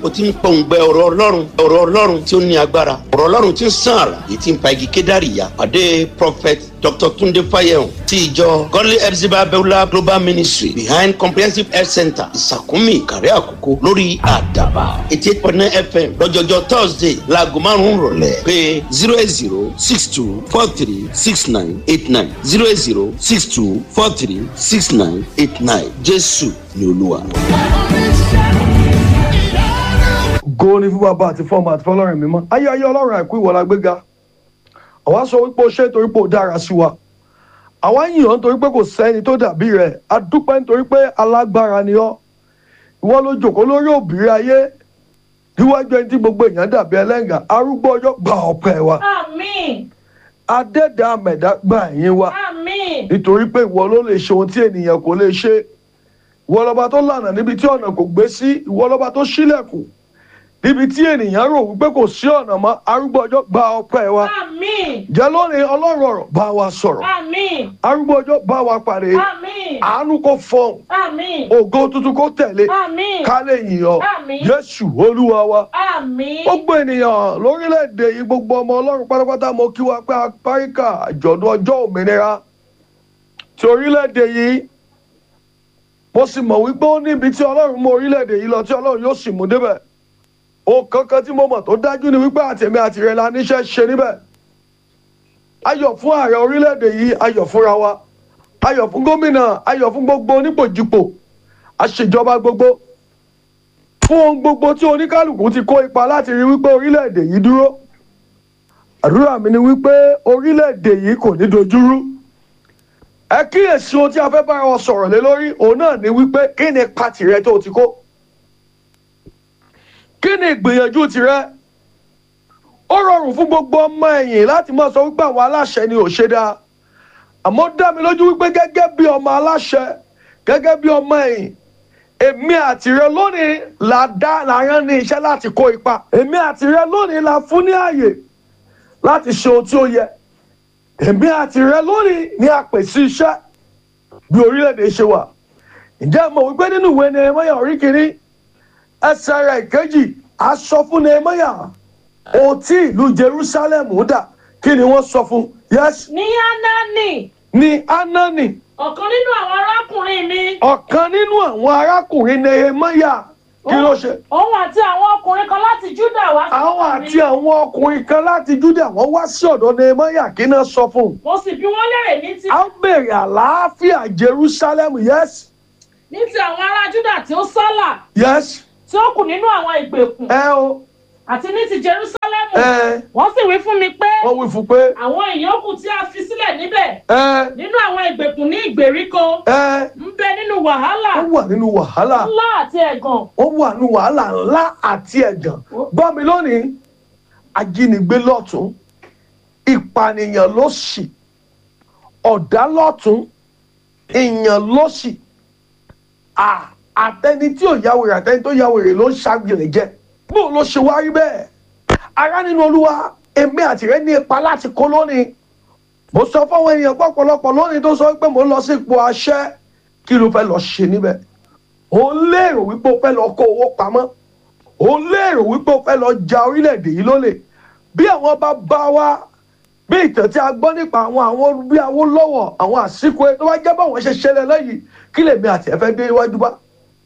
o ti ń pọ̀ǹgbẹ ọ̀rọ̀ ọlọ́run ọ̀rọ̀ ọlọ́run tí ó ní agbára ọ̀rọ̀ ọlọ́run tí ń sàn àrà èyí tí ń pa igi kédàrí ya pàdé prophet dr tunde fayehun ti ìjọ godly epsiba beulah global ministry behind comprehensive health center ìsàkúnmí ìkàrẹ́ àkókò lórí àdàbà eighty eight point nine fm lọ́jọ́jọ́ thursday láago márùn-ún rọ̀lẹ́ pé zero eight zero six two four three six nine eight nine zero eight zero six two four three six nine eight nine jésù ni olúwa. go ní fún bàbá àti fọmọ àti fọlọ́run mímọ́ ayé ayé ọlọ́run àìkú ìwọ̀lá gbéga àwa sọ wípé o ṣe nítorí pé o dára sí wa àwa yìn ọ́ nítorí pé kò sẹ́ni tó dàbí rẹ̀ a dúpẹ́ nítorí pé alágbára ni ọ́ ìwọ ló jòkó lórí òbírí ayé níwájú ẹni tí gbogbo èèyàn dàbí ẹlẹ́ngà arúgbó ọjọ́ gba ọ̀pẹ wa Àmín. adẹ́dà àmẹ̀dá gba ẹ̀yìn wa Àmín. nítorí pé ìwọ ló lè ṣe ohun tí ènìyàn kò lè ṣe ìwọ lọba tó lànà níbi tí ọ̀nà kò gbé sí ìwọ lọba tó ṣílẹ̀kùn níbi tí ènìyàn rò wípé kò sí ọ̀nà mọ́ arúgbó ọjọ́ gba ọpẹ́ wa Àmín. jẹ́ lónìí ọlọ́run ọ̀rọ̀ bá wa sọ̀rọ̀ Àmín. arúgbó ọjọ́ bá wa pàdé Àmín. àánú kò fọhùn Àmín. ògo tuntun kò tẹ̀lé Àmín. ká lè yìn ọ́ Àmín. jésù olúwa wa Àmín. gbogbo ènìyàn lórílẹ̀‐èdè yìí gbogbo ọmọ ọlọ́run pátápátá mo kí wa pé apáríkà àjọ̀dún ọjọ́ òmìnira ti orílẹ̀‐èdè yìí mo sì mọ̀ wípé ó níbi tí ọlọ́run mú orílẹ̀‐èdè yìí lọ tí ọlọ́run yóò sì mú débẹ̀ ohun kankan tí mo mọ̀ tó dájú ni wípé àtẹ̀mí àtìrẹ la níṣẹ́ ṣe níbẹ̀ ayọ̀ fún ààrẹ orílẹ̀‐èdè yìí ayọ̀ fúnra wa ayọ̀ fún gómìnà ayọ̀ fún gbogbo onípòjìpò àṣejọba gbogbo fún ohun gbogbo tí oníkálukú ti kó ipa láti rí wípé orílẹ̀-èdè yìí dúró àdúrà mi ni wípé orílẹ̀-èdè yìí kò ní dojúrú ẹ kíyèsí ohun tí a fẹ́ bára wọn sọ̀rọ̀ lé lórí òun náà ni wípé kí ni ipa tìrẹ tó o ti kó kí ni ìgbìyànjú tìrẹ ó rọrùn fún gbogbo ọmọ ẹ̀yìn láti máa sọ wípé àwọn aláṣẹ ni ò ṣe dáa àmọ́ ó dá mi lójú wípé gẹ́gẹ́ bí ọmọ aláṣẹ gẹ́gẹ́ bí ọmọ ẹ̀yìn èmi àtìrẹ lónìí la dá la rán ní iṣẹ́ láti kó ipa èmi àtìrẹ lónìí la fún ní ààyè láti ṣe ohun tí ó yẹ èmi àtìrẹ lónìí ní àpèsè iṣẹ́ bí orílẹ̀-èdè ṣe wà ǹjẹ́ mo wípé nínú ìwé nehemiah orí kìíní ẹsẹ̀ rẹ̀ ìkejì a sọ fún nehemiah ohun tí ìlú jerusalem dà kí ni wọ́n sọ fún yes Ní Anani, ní anani ọ̀kan nínú àwọn arákùnrin mi. ọ̀kan nínú àwọn arákùnrin nehemiah kí ló ṣe Òun àti àwọn ọkùnrin kan láti Júdà wá. sọ́dọ̀ àwọn mi. àti àwọn ọkùnrin kan láti júdà wọ́n wá sí ọ̀dọ̀ nehemiah kí náà sọ fún un. Mo sì bí wọ́n lérè ní ti a ń bèrè àlàáfíà jerusalem yes ní ti àwọn ará Júdà tí ó sálà yes tí ó kù nínú àwọn ìgbèkùn ẹ o àti ní ti Jerúsálẹ́mù. ẹ Wọ́n sì wí fún mi pé wọ́n wí fún pé àwọn ìyókù tí a fi sílẹ̀ níbẹ̀ ẹ nínú àwọn ìgbèkùn ní ìgbèríko ẹ ń bẹ nínú wàhálà wọ́n wà nínú wàhálà ńlá àti ẹ̀gàn. wọ́n wà nínú wàhálà ńlá àti ẹ̀gàn gbọ́ mi lónìí ajínigbé lọ́tún ìpànìyàn lósì ọ̀dà lọ́tún ìyàn lósì à- àtẹni tí ò yáwèrè àtẹni tó yáwèrè ló ń ṣàgbèrè jẹ bó ló ṣe wá rí bẹ́ẹ̀ ará nínú olúwa èmi àti rẹ ní ipa láti kó lónìí mo sọ fáwọn èèyàn pọ̀pọ̀lọpọ̀ lónìí tó sọ pé mo ń lọ sí ipò àṣẹ kí ló fẹ́ lọ ṣe níbẹ̀ ò ń lérò wípé o fẹ́ lọ kó owó pamọ́ ò ń lérò wípé o fẹ́ lọ ja orílẹ̀-èdè yìí lólè bí àwọn bá bá wa bí ìtàn tí a gbọ́ nípa àwọn àwọn bí Awólọ́wọ̀ àwọn àsìkò tó bá jẹ́ báwọn ṣe ṣẹlẹ̀ lẹ́yìn kí lèmi àti ẹ̀ fẹ́ dé iwájú bá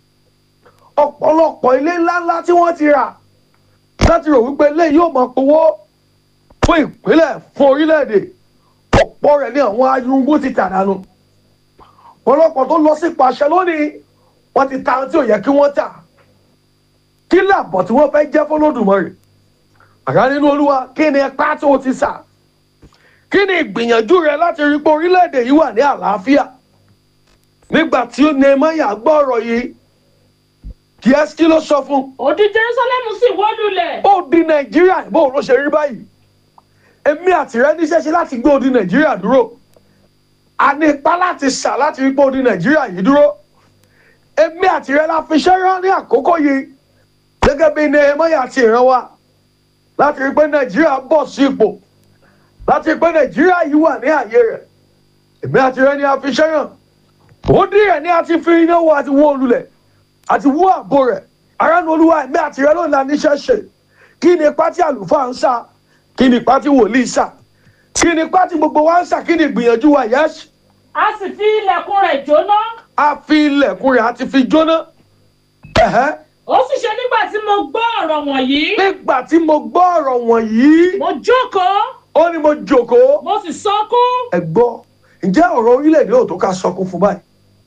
ọ̀pọ̀lọpọ̀ ilé ńláńlá tí wọ́n ti rà láti rò wípé ilé yóò máa powó fún ìpínlẹ̀ fún orílẹ̀-èdè ọ̀pọ̀ rẹ̀ ní àwọn ayúngbó ti tà dànù ọ̀pọ̀lọpọ̀ tó lọ sí pàṣẹ lónìí wọ́n ti ta ohun tí ò yẹ kí wọ́n tà kí làbọ̀ tí wọ́n fẹ́ jẹ́ fọlọ́dùmarè àrà nínú olúwa kí ni ẹ̀pá tó o ti sà kí ni ìgbìyànjú rẹ láti rí pé orílẹ̀-èdè yìí wà ní àlàáfíà nígbà tí Nehemiah gbọ́ ọ̀rọ̀ yìí kí ẹ kí ló sọ fún Òdi Jerúsálẹ́mù sì wó lulẹ̀. ó di nàìjíríà bó ló ṣe rí báyìí èmi àti rẹ níṣẹ́ ṣe láti gbé odi nàìjíríà dúró a ní ipá láti sà láti rí pé odi nàìjíríà yìí dúró èmi àti rẹ la fi ṣẹ́ rán ní àkókò yìí gẹ́gẹ́ bí Nehemiah ti rán wa láti rí pé nàìjíríà bọ̀ sí ipò láti rí pé nàìjíríà yìí wà ní àyè rẹ̀ èmi àti rẹ ni a fi ṣẹ́ rán ó dí rẹ̀ ní a ti fi iná wo àti wó olulẹ̀ àti wó àbò rẹ̀ aráàlú olúwa ẹ̀mí àti rẹ lónìí la níṣẹ́ ṣe kí ni ipá tí àlùfáà ń sà kí ni ipá tí wòlíì sà kí ni ipá tí gbogbo wa ń sà kí ni ìgbìyànjú wa yẹ́sì a sì fi ilẹ̀kùn rẹ̀ jóná a fi ilẹ̀kùn rẹ̀ àti fi jóná ẹ̀hẹ́ ó sì ṣe nígbà tí mo gbọ́ ọ̀rọ̀ wọ̀nyí nígbà tí mo gbọ́ ọ̀rọ̀ wọ̀nyí mo jókòó ó ní mo jòkóó mo sì sọkún ẹ gbọ́ ǹjẹ́ ọ̀rọ̀ orílẹ̀-èdè ò tó ká sọkún fún báyìí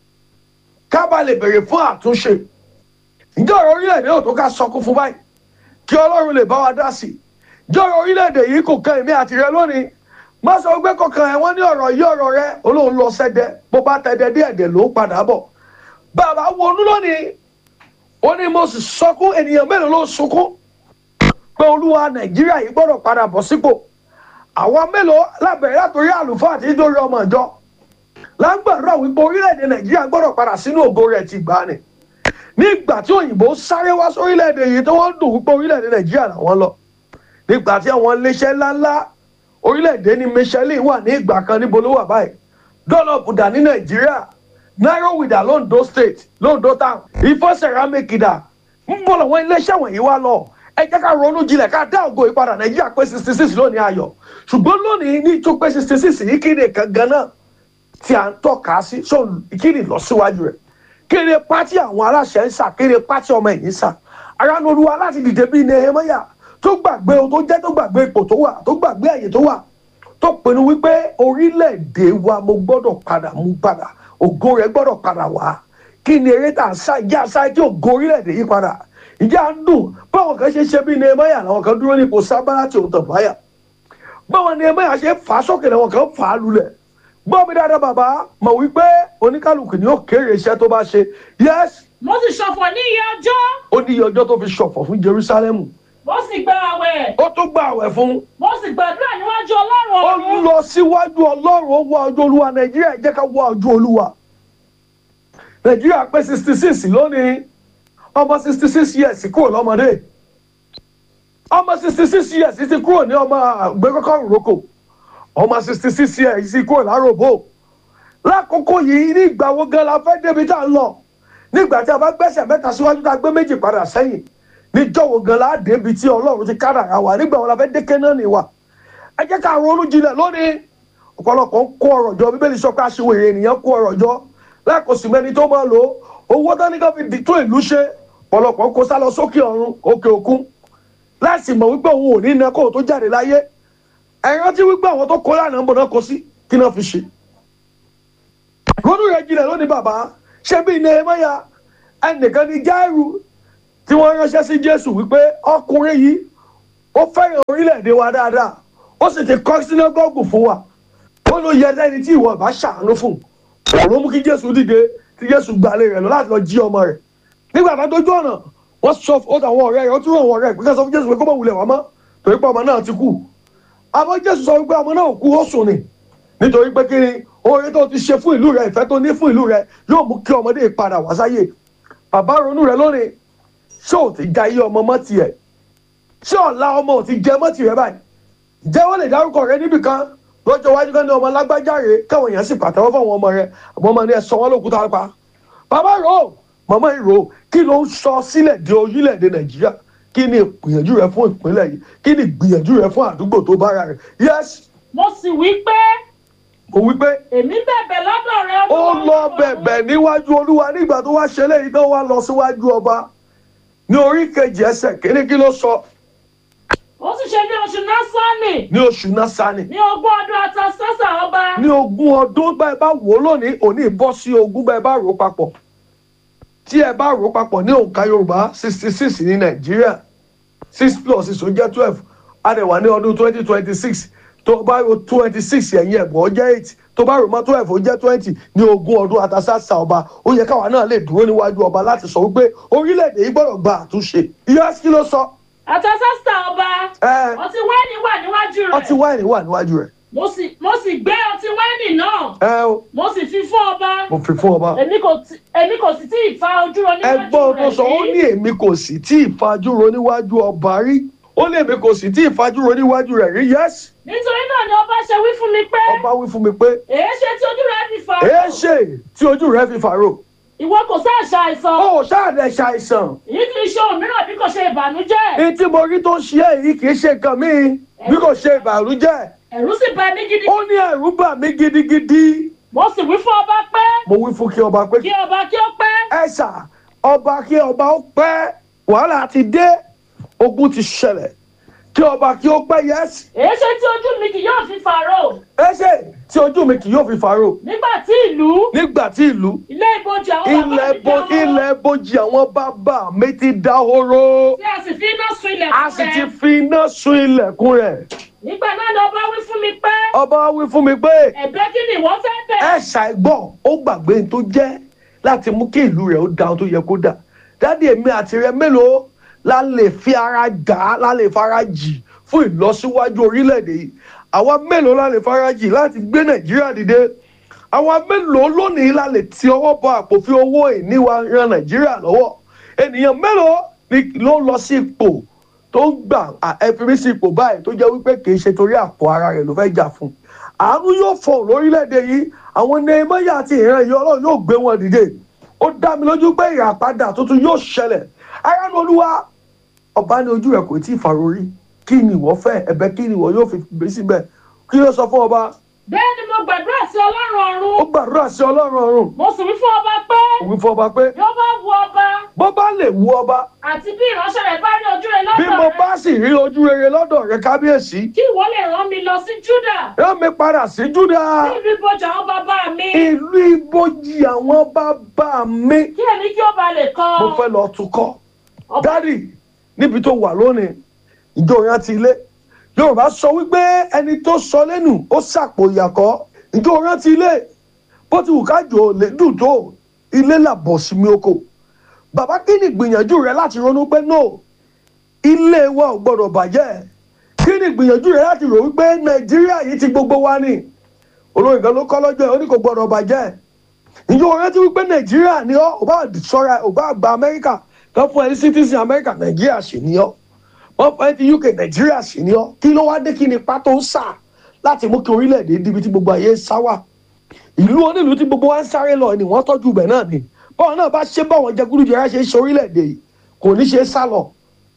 ká bá lè bèrè fún àtúnṣe ǹjẹ́ ọ̀rọ̀ orílẹ̀-èdè ò tó ká sọkún fún báyìí kí ọlọ́run lè bá wa dá sí i ǹjẹ́ ọ̀rọ̀ orílẹ̀-èdè yìí kò kan èmi àti rẹ lónìí má sọ pé kọkàn ẹ̀ wọ́n ní ọ̀rọ̀ yìí ọ̀rọ̀ rẹ olóhùn lọ sẹ́dẹ̀ bó bá tẹ̀dẹ̀ díẹ̀ dẹ̀ ló ń padà bọ̀ bàbá wọnú lónìí ó ní mo sì sọkún ènìyàn mélòó ló ń sunkún pé olúwa nàìjíríà yìí gbọ́dọ̀ padà bọ̀ sípò àwọn mélòó lábẹ̀rẹ̀ látòrí àlùfáà àti nítorí ọmọ ìjọ lágbàdúrà wípé orílẹ̀-èdè nàìjíríà gbọ́dọ̀ padà sínú ògo rẹ̀ ti gbà ní nígbà tí òyìnbó sáré wá sórílẹ̀-èdè yìí tí wọ́n ń dùn wípé orílẹ̀-èdè nàìjíríà làwọn lọ nígbà tí àwọn iléeṣẹ́ ńláńlá orílẹ̀-èdè ní michelin wà ní ìgbà kan níbo ló wà báyìí dọ́lọ́pù dà ní nàìjíríà náírà londo state londo town ifọ̀ ceramic dà ń bọ̀ lọ́wọ́ iléeṣẹ́ wọ̀nyí wá lọ ẹ jẹ́ ká ronú jinlẹ̀ ká dá ògo ìpadà nàìjíríà pé sixty six lónìí ayọ̀ ṣùgbọ́n lónìí ní tó pé sixty six yìí kí ni kan ganan tí à ń tọ́ka sí so kí ni ìlọsíwájú rẹ̀ kí ni pátí àwọn aláṣẹ ń sà kí ni pátí ọmọ ẹ̀yìn sà ara ní olúwa láti dìde bíi nehemiah tó gbàgbé ohun tó jẹ́ tó gbàgbé ipò tó wà tó gbàgbé àyè tó wà tó pinnu wípé orílẹ̀-èdè wa mo gbọ́dọ̀ padà mú padà ògo rẹ̀ gbọ́dọ̀ padà wá kí ni eré tà ń sá ìjà sá tí ògo orílẹ̀-èdè yìí padà ìjà ń dùn báwọn kan ṣe ṣe bíi nehemiah làwọn kan dúró nípò sábàlá tí òun tàn báyà báwọn nehemiah ṣe fà á sókè làwọn kan fà á lulẹ̀ gbọ́ mi dáadáa bàbá mọ̀ wípé oníkálukú ni ó kéré iṣẹ́ tó bá ṣe yes mo sì ṣọ̀fọ̀ ní iye ọjọ́ ó ní iye ọjọ́ tó fi ṣọ̀fọ̀ fún jerusalem mo sì gba àwẹ̀ ó tún gba àwẹ̀ fún mo sì gbàdúrà níwájú ọlọ́run ó ọ̀run lọ síwájú ọlọ́run ó wá ojú olúwa nàìjíríà ẹ jẹ́ ká wá ojú olúwa nàìjíríà pé sixty six lónìí ọmọ sixty six years kúrò lọ́mọdé ọmọ sixty six years ti kúrò ní ọmọ àgbẹ̀kọ́kọ́ roko ọmọ sixty six years ti kúrò láròbó lákòókò yìí ní ìgbà wo gan la fẹ́ débi tá a lọ nígbà tí a bá gbẹ́sẹ̀ mẹ́ta síwájú tá a gbé méjì padà sẹ́yìn níjọ́ wo gan la débi tí ọlọ́run ti kádàrá wa nígbà wo la fẹ́ dé Kénáánì wa ẹ jẹ́ ká ronú jinlẹ̀ lónìí ọ̀pọ̀lọpọ̀ ń kó ọ̀rọ̀ jọ bíbélì sọ pé aṣèwèrè ènìyàn kó ọ̀rọ̀ jọ lákòsí mẹ́ni tó máa lò ó owó tání kan fi dìtò ìlú ṣe ọ̀pọ̀lọpọ̀ ń kó sá lọ sókè ọ̀run òkè òkun láìsí mọ̀ wípé òun ò ní iná kó o tó jáde láyé ẹ rántí wípé àwọn tó kó lánàá ń bọ̀ náà kó sí kí náà fi ṣe ronú rẹ jinlẹ̀ lónìí bàbá ṣé bí Nehemiah ẹnìkan ní Jáírù tí wọ́n ránṣẹ́ sí Jésù wípé ọkùnrin yìí ó fẹ́ràn orílẹ̀-èdè wa dáadáa ó sì ti kọ́ sínágọ́gù fún wa ó ló yẹ lẹ́ni tí ìwọ bá ṣàánú fún òun mú kí Jésù dìde tí Jésù gbalẹ̀ rẹ̀ lọ láti lọ jí ọmọ rẹ̀ nígbà tó dójú ọ̀nà wọ́n sọ ó tàwọn ọ̀rẹ́ rẹ̀ ó tún ràn wọ́n rẹ̀ pé ká sọ fún Jésù pé kó mọ̀ wulẹ̀ wá mọ́ torí pé ọmọ náà ti kú àmọ́ Jésù sọ wípé ọmọ náà kú ó sùn ni nítorí pé kí ni oore tó ti ṣe fún ìlú rẹ̀ ìfẹ́ tó ní fún ìlú rẹ̀ yóò mú kí ọmọdé padà wá sáyé bàbá ronú rẹ̀ lónìí ṣé ò ti ja iye ọmọ mọ́ tiẹ̀ ṣé ọ̀la ọmọ ò ti jẹ mọ́ tiẹ̀ báyìí jẹ́ wọ́n lè dárúkọ rẹ níbì kan lọ́jọ́ iwájú kan ní ọmọ lágbájáre káwọn èèyàn sì pàtẹ́wọ́ fún àwọn ọmọ rẹ àmọ́ ọmọ ní ẹ sọ wọ́n lókúta pa bàbá rò ó màmá yìí rò ó kí ló ń sọ sílẹ̀ di orílẹ̀-èdè nàìjíríà kí ni ìgbìyànjú rẹ fún ìpínlẹ̀ yìí kí ni ìgbìyànjú rẹ fún àdúgbò tó bára rẹ yes mo sì wí pé mo wí pé èmi bẹ̀bẹ̀ lọ́dọ̀ rẹ ó lọ bẹ̀bẹ̀ níwájú olúwa nígbà tó wá ṣe léyìí tó wá lọ síwájú ọba ní orí kejì ẹsẹ̀ kíní kí ló sọ ó sì ṣe ní oṣù násánì ní oṣù násánì ní ogún ọdún atasásà ọba ní ogún ọdún bá ẹ bá wò ó lónìí òní bọ́ sí ogún bá ẹ bá rò ó papọ̀ tí ẹ bá rò ó papọ̀ ní òǹkà yorùbá sixty six ní nàìjíríà six plus six ó jẹ́ twelve adẹ̀wà ní ọdún twenty twenty six tó bá rò twenty six ẹ̀yìn ẹ̀gbọ́n ó jẹ́ eight tó bá rò mọ́ twelve ó jẹ́ twenty ní ogún ọdún atasásà ọba ó yẹ káwa náà lè dúró níwájú ọba láti sọ wípé orílẹ̀-èdè yìí gbọ́dọ̀ gba àtúnṣe ìyá kí ló sọ atasásà ọba ẹ ọtí wáìnì wà níwájú rẹ ọtí wáìnì wà níwájú rẹ̀ mo sì mo sì gbé ọtí wáìnì náà ẹ o mo sì fi fún ọba mo fi fún ọba. èmi kò tí- èmi kò sì tí ì fa ojú rọ níwájú ẹgbọ́n tó rẹ sọ ó ní èmi kò sì tí ì fajúro níwájú ọba rí ó ní èmi kò sì tí ì fajúro níwájú rẹ̀ rí yẹ́sì nítorí náà ni ọba ṣe wí fún mi pé ọba wí fún mi pé èé ṣe tí ojú rẹ fi fà èé ṣe tí ojú rẹ̀ fi fàrò ìwọ kò sáà ṣàìsàn ó ṣáàdẹ̀ ṣàìsàn èyí kì í ṣe òmíràn bí kò ṣe ìbànújẹ́ ní tí mo rí tó ń ṣe èyí kì í ṣe nǹkan míì bí kò ṣe ìbànújẹ́ ẹ̀rù sì bà mí gidi ó ní ẹ̀rù bà mí gidigidi mo sì wí fún ọba pé mo wí fún kí ọba pé kí ọba kí ó pẹ́ ẹ ṣà ọba kí ọba ó pẹ́ wàhálà ti dé ogun ti ṣẹlẹ̀ kí ọba kí ó pẹ́ yẹ́sì èyí ṣe tí ojú mi kì yóò fi fàró ẹ ṣe tí ojú mi kì yóò fi fàárò nígbà tí ìlú nígbà tí ìlú ilé ìbòjì àwọn bàbá ilẹ̀ mi bo dáwọ́ ilẹ̀ bojì àwọn bàbá mi ti dahoro tí a sì fi iná sun ilẹ̀ a sì fún ti rẹ̀ fi iná sun ilẹ̀kùn rẹ̀ nígbà náà ni ọba wí fún mi pé ọba wí fún mi pé ẹ̀bẹ̀ kí ni ìwọ fẹ́ bẹ̀ ẹ ṣàìgbọ́ ó gbàgbé ohun tó jẹ́ láti mú kí ìlú rẹ̀ ó da ohun tó yẹ kó dà dáàdi èmi àti rẹ mélòó la lè fi ara gà á la lè fara jì fún ìlọsíwájú orílẹ̀-èdè yìí àwa mélòó la lè fara jì láti gbé nàìjíríà dìde àwa mélòó lónìí la lè ti ọwọ́ bọ àpò fi owó ìní wa ran nàìjíríà lọ́wọ́ ènìyàn mélòó ni ló lọ sí ipò tó ń gbà ẹfiri sí ipò báyìí tó jẹ́ wípé kì í ṣe torí àpò ara rẹ̀ ló fẹ́ jà fún àánú yóò fọ̀ lórílẹ̀‐èdè yìí àwọn nehemiah àti ìran yìí ọlọ́run yóò gbé wọn dìde ó dá mi lójú pé ìràpadà tuntun yóò ṣẹlẹ̀ aráàlú olúwa ọba ní ojú rẹ̀ kò tí ì fàrórí kí ni ìwọ fẹ́ ẹ̀bẹ̀ kí ni ìwọ yóò fi gbé síbẹ̀ kí ló sọ fún ọba bẹ́ẹ̀ ni mo gbàdúrà sí ọlọ́run ó ọ̀run gbàdúrà sí ọlọ́run ọ̀run mo sì wí fún ọba pé òun fún ọba pé bí ó bá wu ọba bó bá lè wú ọba àti bí ìránṣẹ́ rẹ̀ bá rí ojú rẹ̀ bí lọ́dọ̀ mo rẹ̀ bá sì rí ojú rere lọ́dọ̀ rẹ kábíyèsí kí ìwọ lè rán mi lọ sí júdà rán mi padà sí júdà sí ìlú ìbòjì àwọn bàbá mi ìlú ibojì àwọn bàbá mi kí èmi kí ó ba lè kọ́ mo fẹ́ lọ tukọ̀ ọba dádì níbi tó wà lónìí ìjọ rántí ilé yorùbá sọ wípé ẹni tó sọ lẹ́nu ó sàpò ìyàkọ́ ìjọ rántí ilé bó ti wù kájò lè dùn tó ilé làbọ̀ sí mi oko bàbá kí ni ìgbìyànjú rẹ láti ronú pé no ilé wa ò gbọdọ̀ bàjẹ́ kí ni ìgbìyànjú rẹ láti rò wípé nàìjíríà yìí ti gbogbo wa ni olóyìn kan ló kọ́ lọ́jọ́ ẹ̀ ó ní kò gbọdọ̀ bàjẹ́ ìjọ rántí wípé nàìjíríà ni ọ́ ò bá sọ́ra ò bá gba amẹ́ríkà kan fún ẹni citizen amẹ́ríkà nàìjíríà sì ni ọ́ wọ́n fún ẹni ti uk nàìjíríà sì ni ọ́ kí ló wá dé kí ni pátó ń sà láti mú kí orílẹ̀-èdè dibi tí gbogbo ayé ń sá wà ìlú onílùú tí gbogbo wa ń sáré lọ ni wọ́n tọ́jú ibẹ̀ náà ni báwọn náà bá ṣe báwọn jẹgúdújẹrá ṣe ń ṣe orílẹ̀-èdè yìí kò ní ṣe sá lọ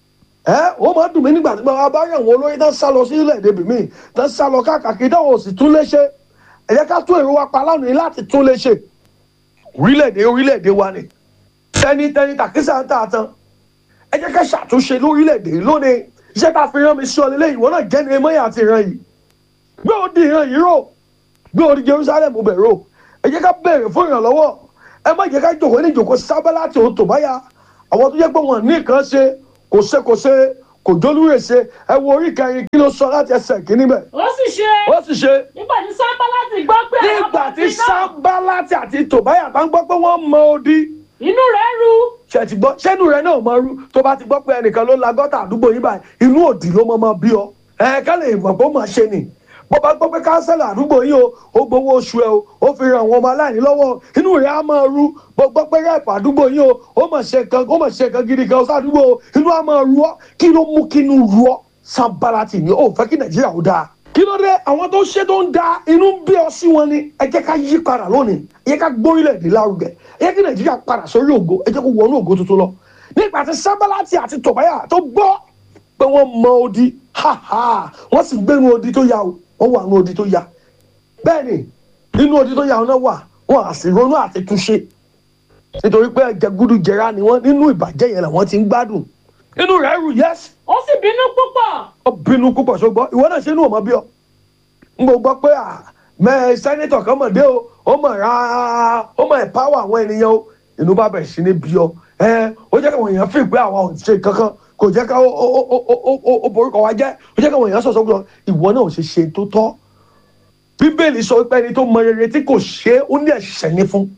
ẹ ó máa dùn mí nígbà tí wọn bá rí àwọn olórí tán sá lọ sí orílẹ̀-èdè bìmí tán sá lọ káàkiri táwọn ò sì tún lè ṣe ẹ jẹ́ ká tún èrò wa pa lánàá láti tún lè ṣe orílẹ̀-èdè orílẹ̀-èdè wa ni tẹnitẹni tàkísà ń tà tán ẹ jẹ́ ká ṣàtúnṣe lórílẹ̀‐èdè yìí lónìí iṣẹ́ tá a fi rán mi sí ọ lélẹ́yìn ìwọ náà jẹ́ ní emáyà àti ìran yìí gbé o di ìran yìí rò gbé o di Jerusalem bẹ̀ rò ẹ jẹ́ ká béèrè fún ìrànlọ́wọ́ ẹ má jẹ́ ká jòkó ní ìjòkó sábẹ́ láti òun tó báyà àwọn tó jẹ́ pé wọ́n ní nǹkan ṣe kò ṣe kò ṣe kò jólúrè ṣe ẹ wo orí kẹrin kí ló sọ láti ẹsẹ̀ kìíní bẹ̀ ó sì ṣe ó sì ṣe nígbà tí sábà láti gbọ́ pé àwọn nígbà tí ọmọ ti náà sábàláti àti tòbáyà bá ń gbọ́ pé wọ́n mọ odi inú rẹ̀ ru ṣe ti gbọ́ ṣẹ́nu rẹ̀ náà máa rú tó bá ti gbọ́ pé ẹnìkan ló la gọ́tà àdúgbò yín báyìí inú òdì ló máa bí ọ ẹ ká lè mọ̀ pé ó máa ṣe nì bó bá gbọ́ pé kánsẹ́là àdúgbò yín o ó gbowó oṣù ẹ o ó fi ran àwọn ọmọ aláìní lọ́wọ́ inú rẹ̀ á máa rú bó gbọ́ pé rẹ́ẹ̀pù àdúgbò yín o ó mà ṣe kan ó mà ṣe kan gidi kan sádùúgbò o inú á máa rú ọ kí ló mú kí inú rú ọ sábàlátì ni ó fẹ́ kí nàìjíríà ó dáa kí ló dé àwọn tó ṣe tó ń da inú ń bí ọ sí wọn ni ẹ jẹ́ ká yí padà lónìí ẹ jẹ́ ká gbórílẹ̀-èdè lárugẹ ẹ jẹ́ kí nàìjíríà padà sórí ògo ẹ jẹ́ kó wọnú ògo tuntun lọ nígbà tí sábàlátì àti tòbáyà tó gbọ́ pé wọ́n mọ odi ha ha wọ́n sì gbénu odi tó ya o wọ́n wà nínú odi tó ya bẹ́ẹ̀ ni nínú odi tó ya wọn náà wà wọ́n á sì ronú àti túnṣe nítorí pé jẹgúdú jẹrá ni wọ́n nínú ìbàjẹ́ yẹn làwọn ti ń gbádùn inú rẹ̀ rù yẹ́sì ó sì bínú púpọ̀ ó bínú púpọ̀ ṣùgbọ́n ìwọ náà ṣe inú ọmọ bí ọ n kò gbọ́ pé mẹ sẹ́nitọ̀ kan mọ̀ dé o ó mọ̀ ra ó mọ̀ ẹ̀páwọ̀ àwọn ènìyàn o inú bá bẹ̀rẹ̀ sí ní bí ọ ẹ ó jẹ́ káwọn èèyàn fi pé àwọn ò ṣe kankan kò jẹ́ ká ó ó ó ó ó ó borúkọ wa jẹ́ ó jẹ́ káwọn èèyàn sọ̀sọ́ gbọ́ ìwọ náà ò ṣe ṣe tó tọ́ bíbélì sọ pé ẹni tó mọ rere tí kò ṣe é ó ní ẹ̀ṣẹ̀ ní fún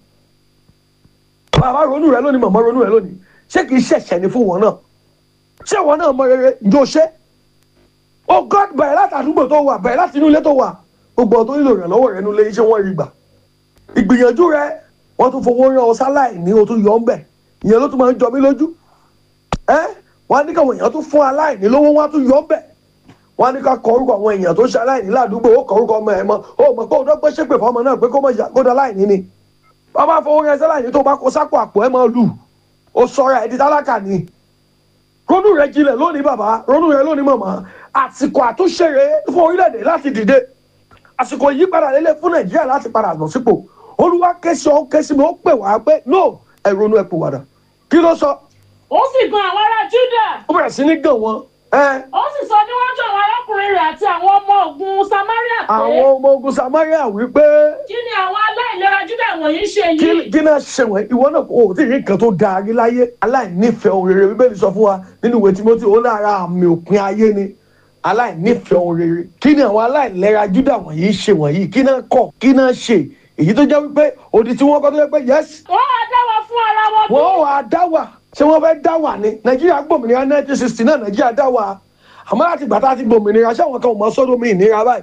bàbá ronú rẹ lónìí màmá ronú rẹ lónìí ṣé kìí ṣẹ̀ṣẹ̀ ní fún wọn náà ṣé ìwọ náà mọ rere ǹjọ́ ṣe oh god bẹ̀rẹ̀ láti àdúgbò tó wà bẹ̀rẹ̀ láti inú ilé tó wà gbogbo ọ̀tọ́ nílò ìrànlọ́wọ́ rẹ nílé iṣẹ́ wọn rí gbà ìgbìyànjú rẹ wọ́n tún fowó rán ọ sáláì ní o tún yọ ọ́ ń bẹ̀ ìyẹn ló tún máa ń jọ mí lójú ẹ wọ́n á ní káwọn èèyàn tún fún aláìní lówó wọ́n á tún yọ ọ́ ń bẹ̀ wọ́n á ní ká kọ orúkọ àwọn èèyàn tó ṣe aláìní ládùúgbò ó kọ orúkọ ọmọ ẹ̀ mọ́ ó mọ̀ pé òun dọ́gbẹ́ ṣépè fọmọ náà pé kó mọ̀ kó dá aláìní ni bàbá fowó yẹn sẹ́lá yìí tó bá kó sápò àpò ẹ̀ máa lù ó sọ̀rọ̀ ẹ̀ di tálákà ni ronú rẹ jinlẹ̀ lónìí bàbá ronú rẹ lónìí màmá àsìkò àtúnṣe rẹ fún orílẹ̀-èdè láti dìde àsìkò ìyípadà lélẹ̀ fún nàìjíríà láti padà lọ sípò olúwa kẹ́sì ọ́ kẹ́sì mi ó pè wá pé no ẹ ronú ẹ pè wàdà kí ló sọ ó sì gan àwọn ará júdà ó bẹ̀rẹ̀ sí ní gàn wọ́n ẹ ó sì sọ níwájú àwọn arákùnrin rẹ̀ àti àwọn ọmọ ogun samaria pé àwọn ọmọ ogun samaria wípé kí ni àwọn aláìlera júdà wọ̀nyí ṣe yìí kí kí náà ṣe wọ̀nyí ìwọ náà kò tí ì rí nǹkan tó dáa rí láyé aláìnífẹ̀ẹ́ ohun rere bíbélì sọ fún wa nínú ìwé timothy ó lára àmì òpin ayé ni aláìnífẹ̀ẹ́ ohun rere kí ni àwọn aláìlera júdà wọ̀nyí ṣe wọ̀nyí kí náà kọ̀ kí náà ṣe èyí tó jẹ́ wípé òdì tí wọ́n kọ́ tó jẹ́ pé yẹ́sì wọ́n á dá wa fún ara wọn bí wọ́n wà á dá wà ṣé wọ́n fẹ́ dá wà ní nàìjíríà gbòmìnira nineteen sixty náà nàìjíríà dá wà àmọ́ láti gbà tá a ti gbòmìnira ṣé àwọn kan ò mọ sọ́dọ̀ mi ìnira báyìí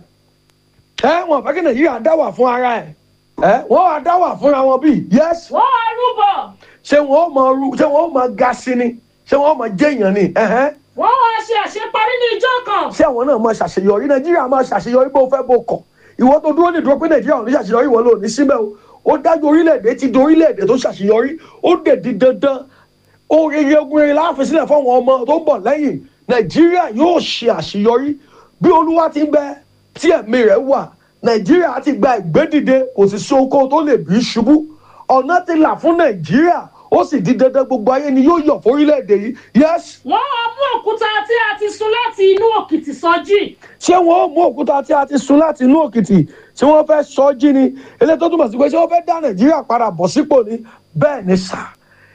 ẹ wọn fẹ́ kí nàìjíríà dá wà fún ara ẹ̀ ẹ wọ́n wà á dá wà fúnra wọn bíi yẹ́sì wọ́n á rúbọ ṣé wọn ó mọ ru ṣé wọn ó mọ ga sí ni ṣé wọn ó mọ jẹyàn ni ẹhẹn wọ́n á ṣe àṣeparí ní ijọ́ kan ṣé àwọn náà máa ṣàṣeyọrí nàìjíríà máa ṣàṣeyọrí bó fẹ́ bó kọ̀ ìwọ tó dúró nídúró pé nàìjíríà ò ní ṣàṣeyọrí ìwọ ló ní síbẹ̀ o ó dájú orílẹ̀-èdè ti di orílẹ̀-èdè tó ṣàṣeyọrí ó dẹ̀ di dandan oríire ogun rere láàfin sílẹ̀ fáwọn ọmọ tó ń bọ̀ lẹ́yìn nàìjíríà yóò ṣe àṣeyọrí bí olúwa ti ń bẹ tí ẹ̀mí rẹ̀ wà nàìjíríà ti gba ìgbédìde kò sì sí oko tó lè bí ṣubú ọ̀nà ti là fún nàìjíríà ó sì di dandan gbogbo ayé ni yóò yọ̀ fórílẹ̀-èdè yìí yẹ́sì wọ́n á mú òkúta tí a ti sun láti inú òkìtì sọjí ṣé wọn ó mú òkúta tí a ti sun láti inú òkìtì tí wọn fẹ́ sọ ọ́ jí ni eléyìí tó túmọ̀ sí pé ṣé wọ́n fẹ́ dá nàìjíríà padà bọ̀ sípò ni bẹ́ẹ̀ ni sà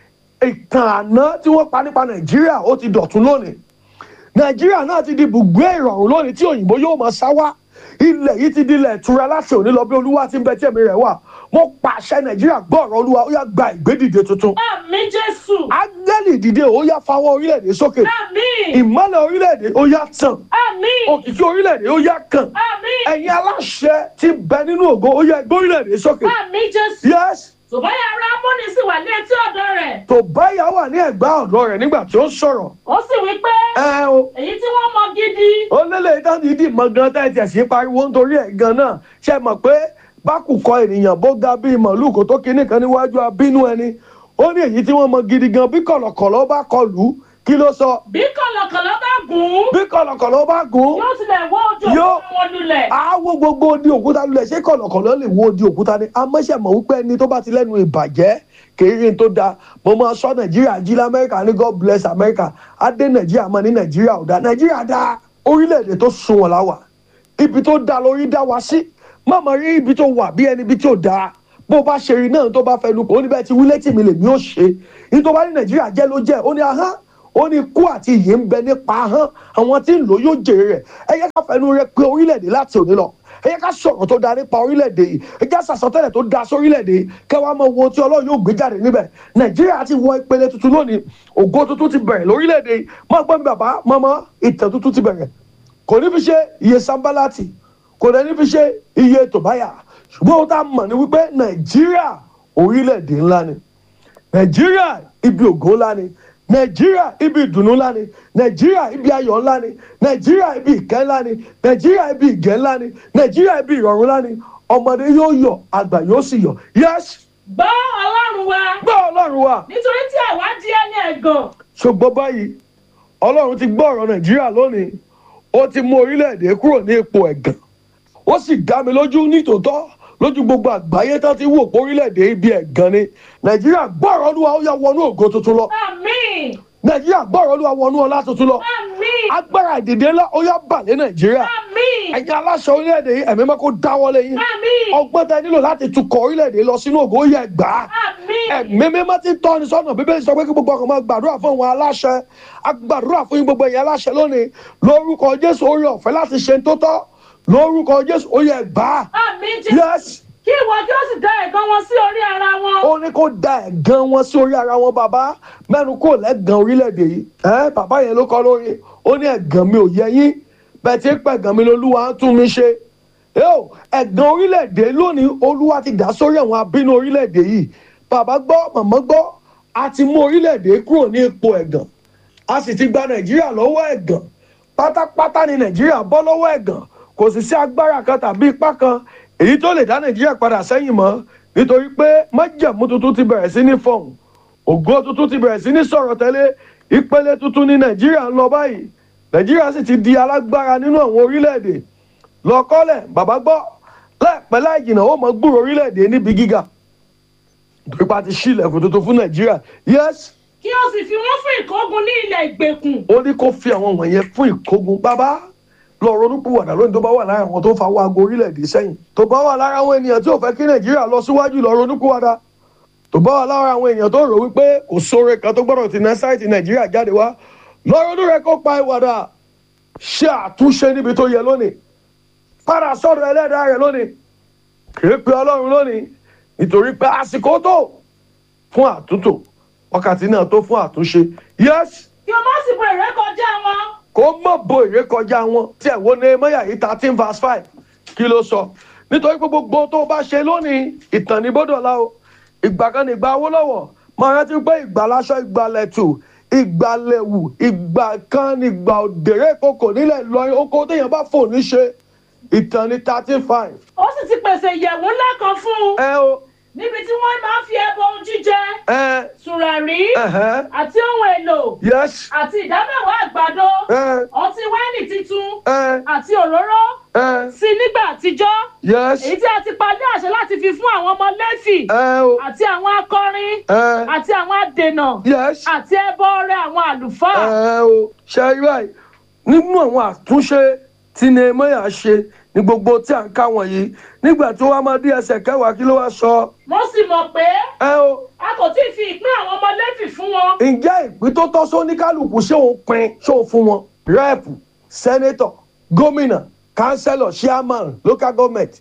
ìtàn àná tí wọ́n pa nípa nàìjíríà ó ti dọ̀tún lónìí nàìjíríà náà ti di bùgbé ìrọ̀rùn lónìí tí òyìnbó yóò máa sá wá ilẹ̀ yìí ti di ilẹ̀ ìtura láti òní lọ bí olúwa ti ń bẹ tí ẹ̀mí rẹ̀ wà mo pàṣẹ nàìjíríà gbọ́ ọ̀rọ̀ olúwa ó yá gba ìgbédìde tuntun àmì jésù ángẹ́lì dìde ó yá fawọ́ orílẹ̀-èdè sókè àmì ìmọ́lẹ̀ orílẹ̀-èdè ó yá tàn àmì òkìkí orílẹ̀-èdè ó yá kàn àmì ẹ̀yin aláṣẹ ti bẹ nínú ògo ó yẹ gbé orílẹ̀-èdè sókè. àmì jésù yes tòbáyà ará amúni sì wà ní etí ọ̀dọ̀ rẹ̀ tó báyà wà ní ẹ̀gbá ọ̀dọ́ rẹ̀ nígbà tí ó ń sọ̀rọ̀. ó sì wí pé ẹ o èyí tí wọ́n mọ gidi ó lélẹ̀ ìdáhùn ìdí mọ gan tẹ́ ẹ tiẹ̀ sí pariwo nítorí ẹ̀ gan náà ṣe mọ̀ pé bákùkọ ènìyàn bó ga bíi màálù kó tó kinní kan níwájú abínú ẹni ó ní èyí tí wọ́n mọ gidi gan bí kọ̀lọ̀kọ̀lọ̀ bá kọlù kí ló sọ bí kọ̀lọ̀kọ̀lọ̀ bá gùn ún bí kọ̀lọ̀kọ̀lọ̀ bá gùn yóò tilẹ̀ wọ́ ojú Yóò- òkúta wọn lulẹ̀ àwọ gbogbo odi òkúta lulẹ̀ ṣé kọ̀lọ̀kọ̀lọ̀ lè wo odi òkúta ni amọ́ṣẹ̀mọ̀ wípé ẹni tó bá ti lẹ́nu ìbàjẹ́ kéré tó da mo máa sọ nàìjíríà jí lamẹ́ríkà ní god bless america adé nàìjíríà mọ́ ní nàìjíríà ò dá nàìjíríà dá orílẹ̀-èdè tó sunwọ̀n láwà ibi tó da lórí dá wa sí má máa rí ibi tó wà bí ẹni ibi tí ò dáa bó bá ṣe rí náà tó bá fẹnu kò ó ní bẹ́ẹ̀ ti wílé tì mí lèmi ò ṣe ní tó bá ní nàìjíríà jẹ́ ló jẹ́ ó ní ahán ó ní ikú àti ìyè ń bẹ nípa ahán àwọn tí ń lò yóò jèrè rẹ̀ ẹ yẹ ká fẹnu rẹ pé orílẹ̀-èdè láti òní lọ ẹ yẹ ká sọ̀rọ̀ tó da nípa orílẹ̀-èdè yìí ẹ jẹ́ sàsọtẹ́lẹ̀ tó da sórílẹ̀-èdè yìí kẹwàá mọ wo tí ọlọ́run yóò gbé jáde níbẹ̀ nàìjíríà ti wọ ìpele tuntun lónìí ògo tuntun ti bẹ̀rẹ̀ lórílẹ̀-èdè yìí má gbọ́ mi bàbá mọ́mọ́ ìtàn tuntun ti bẹ̀rẹ̀ kò ní fi ṣe iye sambalati kò dẹ̀ ní fi ṣe iye tòbáyà ṣùgbọ́n ó tá a mọ̀ ní wípé nàìjíríà orílẹ̀-èdè ńlá ni nàìjíríà ibi ògo ńlá ni nàìjíríà ibi ìdùnnú ńlá ni nàìjíríà ibi ayọ̀ ńlá ni nàìjíríà ibi ìkẹ́ ńlá ni nàìjíríà ibi ìgẹ́ ńlá ni nàìjíríà ibi ìrọ̀rùn ńlá ni ọmọdé yóò yọ̀ àgbà yóò sì yọ̀ yes gbọ́ ọlọ́run wa gbọ́ ọlọ́run wa nítorí tí àwa di ẹni ẹ̀gàn ṣùgbọ́n báyìí ọlọ́run ti gbọ́ ọ̀rọ̀ nàìjíríà lónìí ó ti mú orílẹ̀-èdè kúrò ní ipò ẹ̀gàn ó sì dá mi lójú nítòótọ́ lójú gbogbo àgbáyé tán ti wò pé orílẹ̀-èdè ibi ẹ̀gàn ni nàìjíríà gbọ́ ọ̀rọ̀ olúwa ó yá wọnú ògo tuntun lọ àmì nàìjíríà gbọ́ ọ̀rọ̀ olúwa wọnú ọlá tuntun lọ àmì agbára ìdìde ńlá ó yá bà lé nàìjíríà àmì ẹ̀yin aláṣẹ orílẹ̀-èdè yìí ẹ̀mí mọ́ kó dáwọ́lé yín àmì ọgbọ́n tẹ nílò láti tukọ̀ orílẹ̀-èdè yìí lọ sínú ògo ó yẹ gbà á àmì ẹ̀mí mímọ́ ti tọ́ ni sọ́nà bíbélì sọ pé kí gbogbo ọkàn máa gbàdúrà fún àwọn aláṣẹ agbàdúrà fún yín gbogbo ẹ̀yin aláṣẹ lónìí lórúkọ jésù orí ọ̀fẹ́ láti ṣe tó tọ́ lórúkọ jésù ó yẹ gbà á àmì jẹ́ yes kí ìwọ kí ó sì dá ẹ̀gàn wọn sí orí ara wọn ó ní kó da ẹ̀gàn wọn sí orí ara wọn bàbá mẹ́nu kò lẹ́gàn orílẹ̀-èdè yìí ẹ́ bàbá yẹn ló kọ́ lórí ó ní ẹ̀gàn mi ò yẹ yín bẹ́ẹ̀ tí ń pẹ̀gàn mi lolúwa ń tún mi ṣe yóò ẹ̀gàn orílẹ̀-èdè lónìí olúwa ti dá sórí àwọn abínú orílẹ̀-èdè yìí bàbá gbọ́ màmá gbọ́ a ti mú orílẹ̀-èdè kúrò ní ipò ẹ̀gàn a sì ti gba nàìjíríà lọ́wọ́ ẹ̀gàn pátápátá ni nàìjíríà bọ́ lọ́wọ́ ẹ̀gàn kò sì sí agbára kan tàbí ipá kan èyí tó lè dá nàìjíríà padà sẹ́yìn mọ́ nítorí pé májẹ̀mú tuntun ti bẹ̀rẹ̀ sí ní fọ̀hún ògo tuntun ti bẹ̀rẹ̀ sí ní sọ̀rọ̀ tẹ́lẹ̀ ìpele tuntun ní nàìjíríà ń lọ báyìí nàìjíríà sì ti di alágbára nínú àwọn orílẹ̀-èdè lọ́kọ́lẹ̀ bàbá gbọ́ láìpẹ́ láì jìnnà ó mọ gbúrò orílẹ̀-èdè níbi gíga nítorí pé a ti ṣí ilẹ̀kùn tuntun fún nàìjíríà yes kí o sì fi wọ́n fún ìkógun ní ilẹ̀ ìgbèkùn ó ní kó fi àwọn wọ̀nyẹn fún ìkógun bàbá lọ ronúpìwàdà lónìí tó bá wà lára àwọn tó fa owó aago orílẹ̀-èdè sẹ́yìn tó bá wà lára àwọn ènìyàn tí ò fẹ́ kí nàìjíríà lọ síwájú lọ ronúpìwàdà tó bá wà lára àwọn èèyàn tó rò wípé kò sóore kan tó gbọ́dọ̀ ti ná sáìtì nàìjíríà jáde wá lọ ronú rẹ kó pa ìwàdà ṣe àtúnṣe níbi tó yẹ lónìí padà sọ́dọ̀ ẹlẹ́dàá rẹ lónìí kìí pe ọlọ́run lónìí nítorí pé àsìkò tó fún àtúntò wákàtí náà tó fún àtúnṣe yes kí o má sì bo ìrékọjá wọn kó mọ̀ bo ìrékọjá wọn tí ẹ̀ wo Nehemiah yìí thirteen verse five kí ló sọ nítorí pé gbogbo tó bá ṣe lónìí ìtàn ní bọ́dọ̀lá o ìgbà kan ní ìgbà Awólọ́wọ̀ máa rántí pé ìgbà láṣọ ìgbà lẹ̀tù ìgbà lẹ̀wù ìgbà kan ní ìgbà òdèrè kòkò nílẹ̀ Ìlọrin oko téèyàn bá fò ní ṣe ìtàn ní thirteen five ó sì ti pèsè ìyẹ̀wù ńlá kan fún un ẹ o níbi tí wọ́n máa ń fi ẹbọ ohun jíjẹ ẹ tùràrí ẹhẹ àti ohun èlò yes àti ìdámẹ́wàá àgbàdo ẹ ọtí wáìnì titun ẹ àti òróró ẹ sí nígbà àtijọ́ yes èyí tí a ti pa ní àṣẹ láti fi fún àwọn ọmọ lẹ́fì ẹ o àti àwọn akọrin ẹ àti àwọn adènà yes. àti ẹbọ ọrẹ àwọn àlùfáà ẹ o ṣe rí báyìí nínú àwọn àtúnṣe tí Nehemiah ṣe ní gbogbo tí à ń ká wọ̀nyí nígbà tó wá máa dé ẹsẹ̀ kẹwàá kí ló wá sọ mo sì mọ̀ pé ẹ o a kò tí ì fi ìpín àwọn ọmọ lẹ́fì fún wọn ǹjẹ́ ìpín tó tọ́ sóníkálùkù ṣé òun pin ṣé òun fún wọn rẹ́ẹ̀pù sẹ́nétọ̀ gómìnà kánsẹ́lọ̀ chairman local government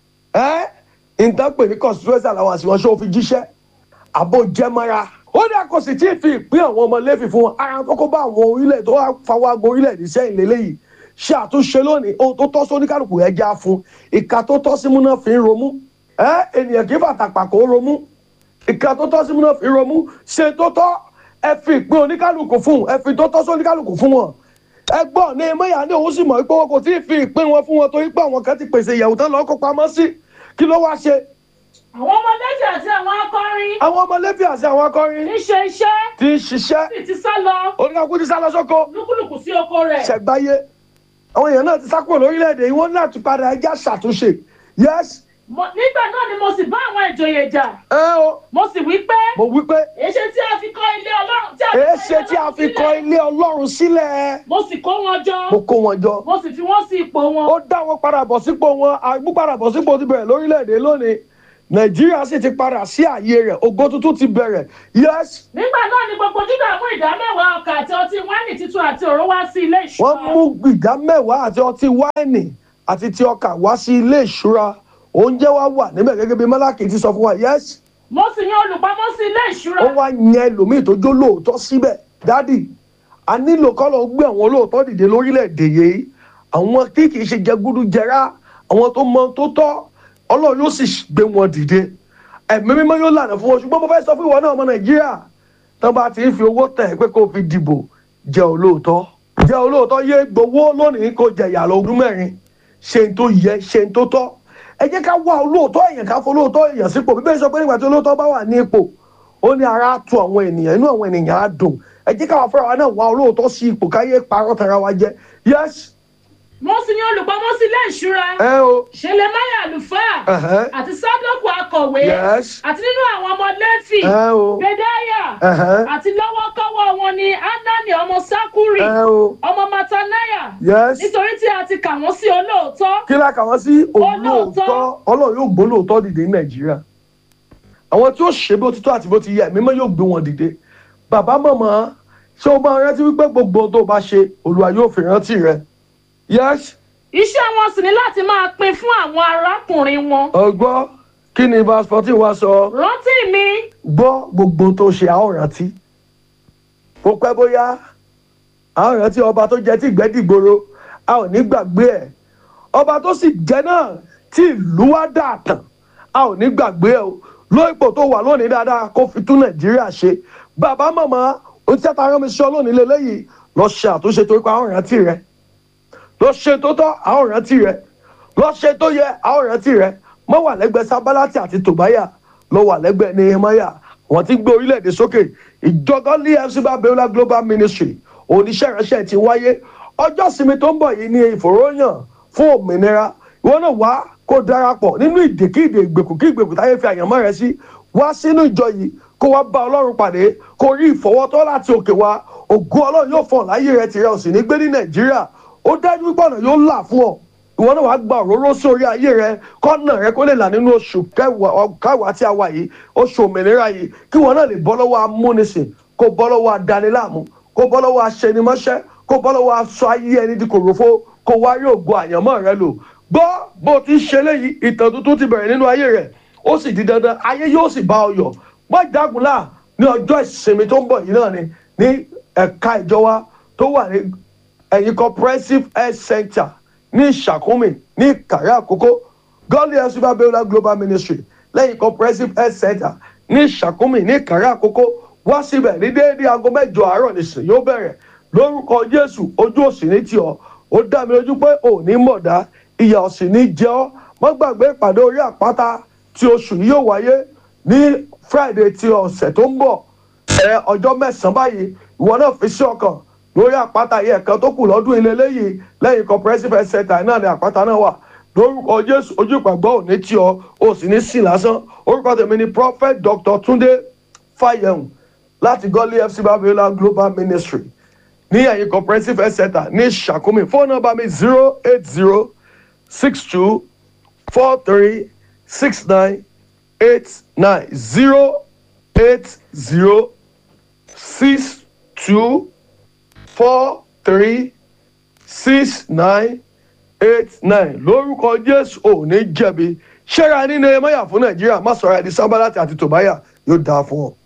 ẹ́ ìtàpè ní constituency àwọn àṣìwọ̀n ṣé òun fi jíṣẹ́ àbò jẹmọ́ra ó dà kò sì tí ì fi ìpín àwọn ọmọ lẹ́fì fún wọn ara tó kó bá àwọn orílẹ̀ tó wá fawọ́ ago orílẹ̀-èdè sẹ́yìn lélẹ́yìí ṣe àtúnṣe lónìí ohun tó tọ́ sóníkálùkù ẹ̀ já fún ìka tó tọ́ símú náà fi ń romú ẹ́ ènìyàn kì í fàtàpà kó romú ìka tó tọ́ símú náà fi ń romú ṣe tó tọ́ ẹ fi ìpín oníkálùkù fún ẹ fi tó tọ́ sóníkálùkù fún wọn ẹ gbọ́ ní emeya ní òun sì mọ̀ pé wọn kò tí ì fi ìpín wọn fún wọn torí pé àwọn kan ti pèsè ìyàwó tán lọ́ọ́ kó pamọ́ sí kí ló wáá ṣe àwọn ọmọ lẹ́fì àti àwọn akọrin àwọn ọmọ lẹ́fì àti àwọn akọrin ń ṣe iṣẹ́ ti ń ṣiṣẹ́ sì ti sá lọ oníkàkú ti sá lọ sóko lúkúlùkù sí oko rẹ̀ ṣẹ̀gbáyé àwọn èèyàn náà ti sá kúrò lórílẹ̀‐èdè yìí wọ́n náà ti padà ẹjẹ́ ṣàtúnṣe yes Mo- nígbà náà ni mo sì bá àwọn ìjòyè jà ẹ o mo sì wí pé mo wí pé èṣe tí a fi kọ́ ilé ọlọ́run tí a èé fi ṣe tí a fi kọ́ ilé ọlọ́run sílẹ̀ mo sì kó wọn jọ mo kó wọn jọ mo sì fi wọ́n sí ipò wọn ó dá wọn padà bọ̀ sípò wọn àgbúpadà bọ̀ sípò ti bẹ̀rẹ̀ lórílẹ̀‐èdè lónìí nàìjíríà sì ti padà sí ààyè rẹ̀ ògo tuntun ti bẹ̀rẹ̀ yes nígbà náà ni gbogbo júdà mú ìdá mẹ́wàá ọkà àti ọtí wáìnì titun àti òró wá sí ilé wọ́n ìṣúra mú ìdá mẹ́wàá àti ọtí wáìnì àti ti ọkà wá sí ilé ìṣúra oúnjẹ wa wà níbẹ̀ gẹ́gẹ́ bí málákì ti sọ fún wa yes mo sì yan olùpamọ́ sí ilé ìṣúra ó wá yan ẹlòmíì tó jó lóòótọ́ síbẹ̀ dádì a nílò kọ́lọ̀ gbé àwọn olóòótọ́ dìde lórílẹ̀‐èdè yìí àwọn tí kì í ṣe jẹgúdújẹrá àwọn tó mọ tó tọ́ ọlọ́run yóò sì gbé wọn dìde ẹ̀mí mímọ́ yóò lànà fún wọn ṣùgbọ́n mo fẹ́ sọ fún ìwọ náà ọmọ nàìjíríà tán bá ti ń fi owó tẹ̀ pé kó o fi dìbò jẹ́ olóòótọ́ jẹ́ olóòótọ́ yé gbowó lónìí kó jẹ̀yà lọ ọdún mẹ́rin ṣe ń tó yẹ ṣe ń tó tọ́ ẹ jẹ́ ká wá olóòótọ́ èèyàn ká fọlóòótọ́ èèyàn sípò bíbélì sọ pé nígbà tí olóòótọ́ bá wà ní ipò ó ní ara á tu àwọn ènìyàn inú àwọn ènìyàn á dùn ẹ jẹ́ káwa fúnra wa náà wá olóòótọ́ sí ipò káyé parọ́ tara wa jẹ yes mo sì yan olùpamọ́ sí ilé ìṣúra ẹ o ṣẹlẹmáyà àlùfáà ẹ̀hẹ́, àti sádọkù akọ̀wé yes àti nínú àwọn ọmọ lẹ́fì ẹ o gbẹdáyà ẹ̀hẹ́, àti lọ́wọ́kọ́wọ́ wọn ni anani ọmọ sakuri ẹ o ọmọ matanaya yes nítorí tí a ti kà wọ́n sí olóòótọ́ kí la kà wọ́n sí olóòótọ́ ọlọ́run yóò gbó lóòótọ́ dìde ní nàìjíríà àwọn tí ó ṣe bó ti tó àti bó ti yẹ mímọ́ yóò gbé wọn dìde bàbá màmá ṣé o máa rántí wípé gbogbo ohun tó o bá ṣe olúwa yóò fi rántí rẹ yes iṣẹ́ wọn sì ní láti máa pín fún àwọn arákùnrin wọn ọgbọ́ kí ni verse fourteen wá sọ rántí mi gbọ́ gbogbo ohun tó ṣe a ó rántí kó pẹ́ bóyá a ó rántí ọba tó jẹ tí ìgbẹ́ dìgboro a ò ní gbàgbé ẹ̀ ọba tó sì jẹ náà tí ìlú wa dà tàn a ò ní gbàgbé ẹ̀ o ló ipò tó wà lónìí dáadáa kó fi tún nàìjíríà ṣe bàbá màmá ohun tí a rán mi sọ lónìí lélẹ́yìí lọ ṣe àtúnṣe torí pé a ó rántí rẹ lọ ṣe tó tọ́ a ó rántí rẹ lọ ṣe tó yẹ a ó rántí rẹ mọ́ wà lẹ́gbẹ̀ẹ́ sábàlátì àti tòbáyà ló wà lẹ́gbẹ̀ẹ́ nehemiah wọ́n ti gbé orílẹ̀-èdè sókè ìjọ godly fc babiola global ministry oníṣẹ́ ìránṣẹ́ ti wáyé ọjọ́ sinmi tó ń bọ̀ yìí ní ìfòròyàn fún òmìnira ìwọ náà wá kó darapọ̀ nínú ìdèkídè ìgbèkùn kí ìgbèkùn táyé fi àyànmọ́ rẹ sí wá sínú ìjọ yìí kó wá bá ọlọ́run pàdé kó rí ìfọwọ́tọ́ láti òkè wá ògo ọlọ́run yóò fọ̀n láyé rẹ tìrẹ ò sì ní gbé ní nàìjíríà ó dájú wípé ọ̀nà yóò là fún ọ ìwọ náà wàá gba òróró sórí ayé rẹ kọ́nà rẹ kó lè là nínú oṣù kẹwàá tí a wà yìí oṣù òmìnira yìí kí wọn náà lè bọ́ lọ́wọ́ amúnisìn kó bọ́ lọ́wọ́ adaniláàmú kó bọ́ lọ́wọ́ aṣẹnimọ́ṣẹ́ kó bọ́ lọ́wọ́ aṣọ ayé ẹni di kòròfo kó wá rí ògo àyànmọ́ rẹ lò gbọ́ bó ti ṣe léyìí ìtàn tuntun ti bẹ̀rẹ̀ nínú ayé rẹ̀ ó sì di dandan ayé yóò sì bá ọ yọ̀ wọ́n ìdágunlá ní ọjọ́ ìsinmi tó ń bọ̀ yìí náà ni ní ẹ̀ka ìjọba tó wà ní ẹ̀yìn comprehensive health center ní ìṣàkúnmí ní ìkàrẹ́ àkókò godly health super beulah global ministry lẹ́yìn comprehensive health center ní ìṣàkúnmí ní ìkàrẹ́ àkókò wá síbẹ̀ ní déédéé aago mẹ́jọ àárọ̀ nìsín yóò bẹ̀rẹ̀ lórúkọ jésù ojú òsì ní tiọ̀ ó dá mi lójú pé òní mọ̀dá ìyà òsì ní jẹ́ ọ́ mọ́ gbàgbé ìpàdé orí àpáta tí oṣù yìí yóò wáyé ní friday ti ọ̀sẹ̀ tó ń bọ̀ ẹ ọjọ́ mẹ́sàn-án báyìí ìwọ náà fi sí ọkàn lórí àpáta yìí ẹ̀kan tó kù lọ́dún ilé léyìí lẹ́yìn comprehensive health center náà ni àpáta náà wà lórúkọ jésù ojú ìpàgbọ́ òní tí ọ o sì ní sí lásán orúkọ tèmi ni prophet dr tunde fayehun láti godly fc babiola global ministry ní ẹ̀yìn comprehensive health center ní sàkómi fóònù nọ́mbà mi zero eight zero six two four three six nine eight nine zero eight zero six two four three six nine eight nine lórúkọ jésù ò ní jẹ̀bi ṣẹ́ra nínú ẹ̀mọ́yà fún nàìjíríà má sọ̀rọ̀ ẹ̀dí sábàlátì àti tòbáyà yóò dáa fún ọ.